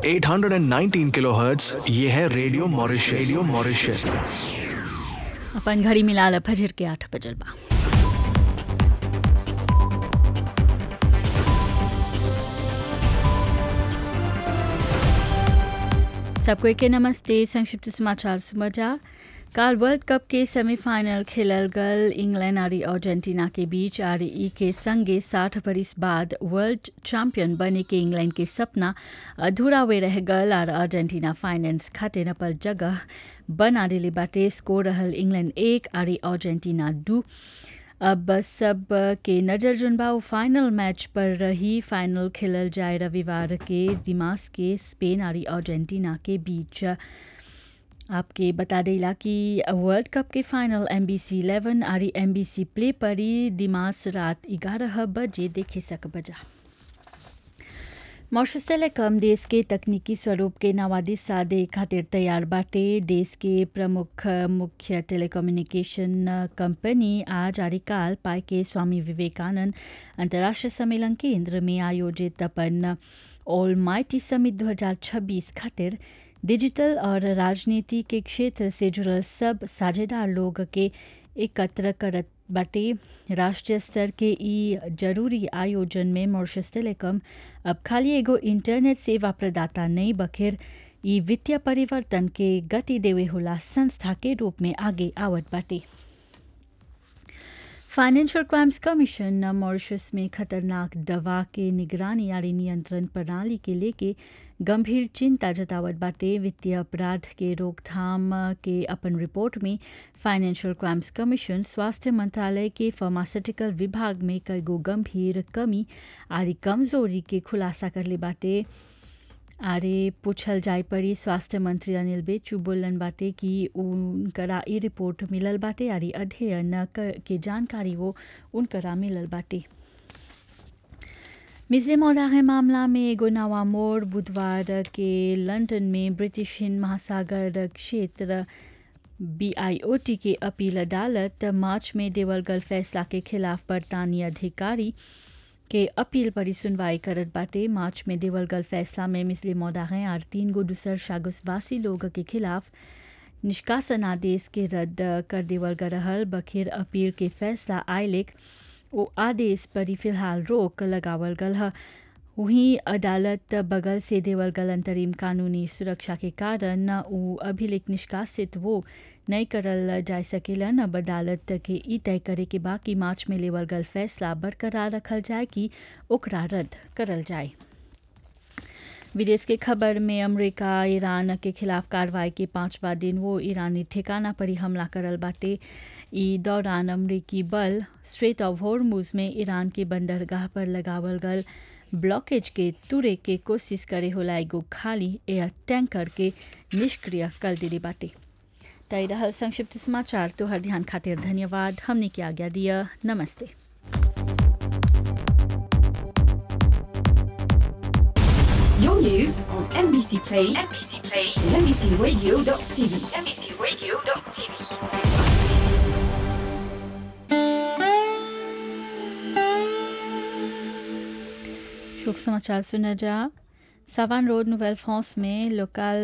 819 kilohertz ये है radio Mauritius radio Mauritius अपन घड़ी मिलाल फजर के आठ बजल बा सबको के नमस्ते संक्षिप्त समाचार समाचार काल वर्ल्ड कप के सेमीफाइनल खेलल गल इंग्लैंड और अर्जेंटीना के बीच और ई के संगे साठ बरिस बाद वर्ल्ड चैंपियन बने के इंग्लैंड के सपना अधूरा वे रह गल और अर्जेंटीना फाइनेंस खातिर अपन जगह बना दिले बाटे स्कोर रहल इंग्लैंड एक और अर्जेंटीना दू अब सब के नज़र जुनबाऊ फाइनल मैच पर रही फाइनल खेलल जाए रविवार के दिमाग के स्पेन और अर्जेंटीना के बीच आपके बता देला कि वर्ल्ड कप के final M B C eleven और एम बी सी प्ले पर ही दिमाग रात ग्यारह बजे देखे सक बजा मॉरिशस टेलीकॉम देश के तकनीकी स्वरूप के नवादी सादे खातिर तैयार बाटे देश के प्रमुख मुख्य टेलीकम्युनिकेशन कंपनी आज आरिकाल पाए के स्वामी विवेकानंद अंतर्राष्ट्रीय सम्मेलन केंद्र में आयोजित अपन ऑल माइटी समिट 2026 खातिर डिजिटल और राजनीति के क्षेत्र से जुड़ल सब साझेदार लोग के एकत्र करत बाटे राष्ट्रीय स्तर के ई जरूरी आयोजन में मॉरिशस टेलीकॉम अब खाली एगो इंटरनेट सेवा प्रदाता नहीं बखेर ई वित्तीय परिवर्तन के गति देवे होला संस्था के रूप में आगे आवत बाटे फाइनेंशियल क्राइम्स कमीशन मॉरिशस में खतरनाक दवा के निगरानी यानी नियंत्रण प्रणाली के लेके गंभीर चिंता जतावत बाटे वित्तीय अपराध के रोकथाम के अपन रिपोर्ट में फाइनेंशियल क्राइम्स कमीशन स्वास्थ्य मंत्रालय के फार्मास्यूटिकल विभाग में कई गो गंभीर कमी आरी कमजोरी के खुलासा करले बाटे आरे पूछल जाय पड़ी स्वास्थ्य मंत्री अनिल बेचू बोलन बाटे कि उनकरा ई रिपोर्ट मिलल बाटे आरी अध्ययन के जानकारी वो उनकरा मिलल बाटे मिजे मौदाहे मामला में एगो नवा मोड़ बुधवार के लंदन में ब्रिटिश हिंद महासागर क्षेत्र बीआईओटी के अपील अदालत मार्च में देवल गल फैसला के खिलाफ बरतानी अधिकारी के अपील पर सुनवाई करत बाटे मार्च में देवल गल फैसला में मिसले मौदाहे और तीन गो दूसर शागुसवासी लोग के खिलाफ निष्कासन आदेश के रद्द कर देवल गरहल बखेर अपील के फैसला आयलेक ओ आदेश पर ही फिलहाल रोक लगावल गल है वहीं अदालत बगल से देवल गल अंतरिम कानूनी सुरक्षा के कारण उ अभिलेख निष्कासित वो नहीं करल जा सकेलन अब अदालत के ई तय करे के बाकी मार्च में लेवल गल फैसला बरकरार रखल जाए कि ओकरा रद्द करल जाए विदेश के खबर में अमेरिका ईरान के खिलाफ कार्रवाई के पांचवा दिन वो ईरानी ठिकाना पर ही हमला करल बाटे ई दौरान अमरीकी बल स्ट्रेट ऑफ हॉर्मुज में ईरान के बंदरगाह पर लगावल गल ब्लॉकेज के तुरे के कोशिश करे होला एगो खाली एयर टैंकर के निष्क्रिय कर दिली बाटे तय रहल संक्षिप्त समाचार तो हर ध्यान खातिर धन्यवाद हमने की आज्ञा दिया नमस्ते Your news on NBC Play, NBC Play, and NBCRadio.tv, NBCRadio.tv. शोक समाचार सुना जा सावान रोड नोवेल फ्रांस में लोकल